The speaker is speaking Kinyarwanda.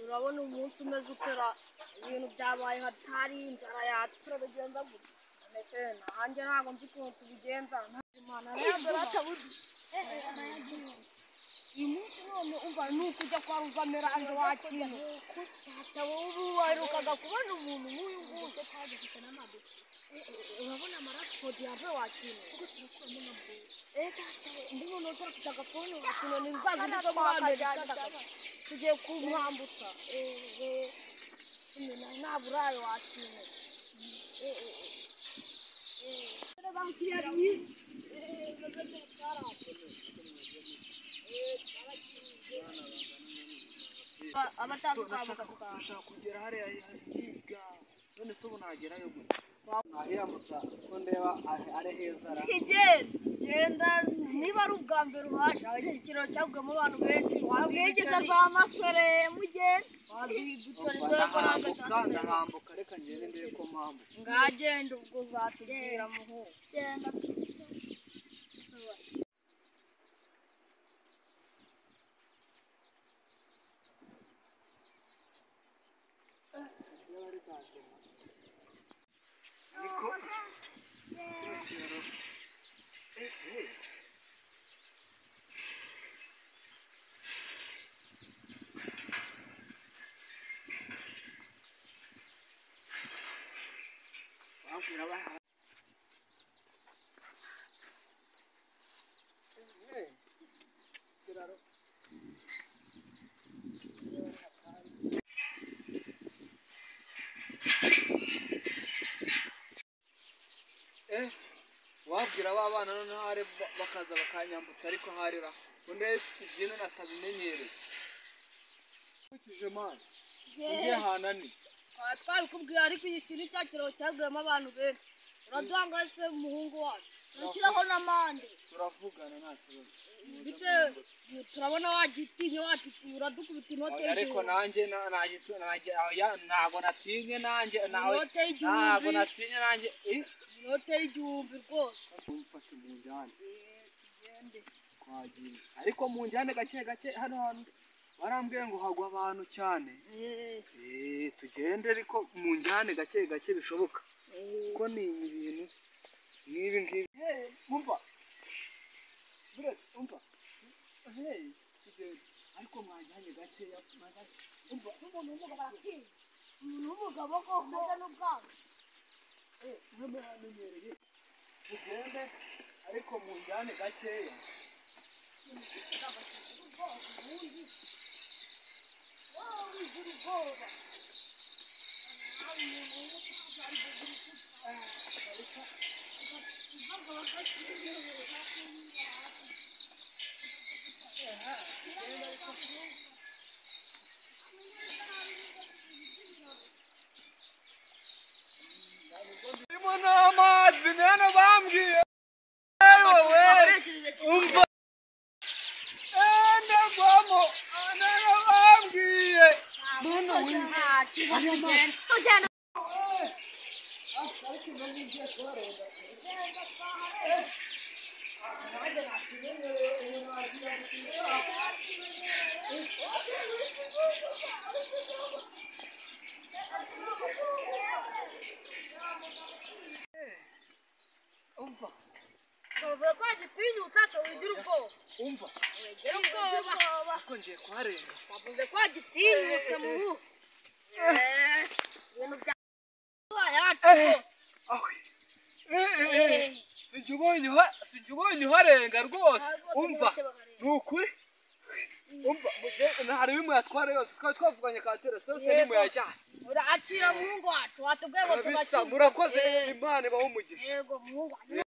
urabona umunsi umeze utera ibintu byabaye hatari inzara yatura bigenza gutya mbese nanjye ntabwo nzi ukuntu tubigenza imana uyu munsi none umva ni ukujya kwa ruvamirange wa kintu wowe waherukaga kubona umuntu nk'uyu nguyu urabona amarasipodi yawe wa kintu ndabona udafite agafuni wa kintu ni za zindi zo muri amerika tugiye kumwambutsa nta burayi wa kintu abatandukanye turashaka kugera hariya higa none se ubu nagerayo gute nahiramutsa ko ndeba ari- ari heza ra genda niba ari ubwa mbere uhaje hari ikiraro cyaguyemo abantu benshi wabwegeza za masore mugende wazidutoredoyakoranga ndahambuka ndahambuka reka ngende ndebe ko mpambuka ngagenda ubwo uzatubwira muhungu genda niko kino kiraro ehe bambwira baha ehe kiraro eh wabwira ba bana noneho hari ba- bakaza bakanyambutsa ariko harira undi ibyino natabimenyereye nkurikije mani ugiye hanani twari twabikubwiye ariko iki kintu cya kiraro cyaguyemo abantu benshi uraduhangaye se umuhungu wacu turashyiraho n'amande turavugana nta kibazo bitewe turabona wagitinya wagitinya uradukubita inote Oya, ariko y'igihumbi. nanjye na- nagitu- najye- oya, ntabwo natinye nanjye nawe Inote y'igihumbi. ntabwo natinye nanjye eh, inote y'igihumbi rwose umfate mu njyane twagiye ariko mu njyane gake gake hano hantu barambwiye ngo hagwa abantu cyane Eh, Eh, tugende ariko mu njyane gake gake bishoboka eh. kuko ni ibintu nk'ibi ngibi umva buretse umva hey kigenda ariko mwajyanye gakeya mwajyanye umva n'umuntu w'umugabo Baratinye. umuntu w'umugabo ko umeze n'ubwanwa mwe muramenyereye tugende ariko mu njyane gakeya irimo n'amazi mwene bambwiye wowe umva ndagwamo mwene bambwiye mwana wimba umva tuvuye ko agitinyutse tuwigira ubwoba umva wigira ubwoba ariko ngiye kuharenga bavuze ko agitinyutse mu ruhu Eh, ibintu bya yacu rwose aho sinjya ubonye uha- sinjya ubonye uharenga rwose umva ni ukuri umva muge- hari bimwe yatwara yose twari twavuganye ka telesose Yego. nimuyajyane urakira muhungu wacu watubwiye ngo bisa tugakira murakoze Eh, imana ibaho umugisha yego muhungu wacu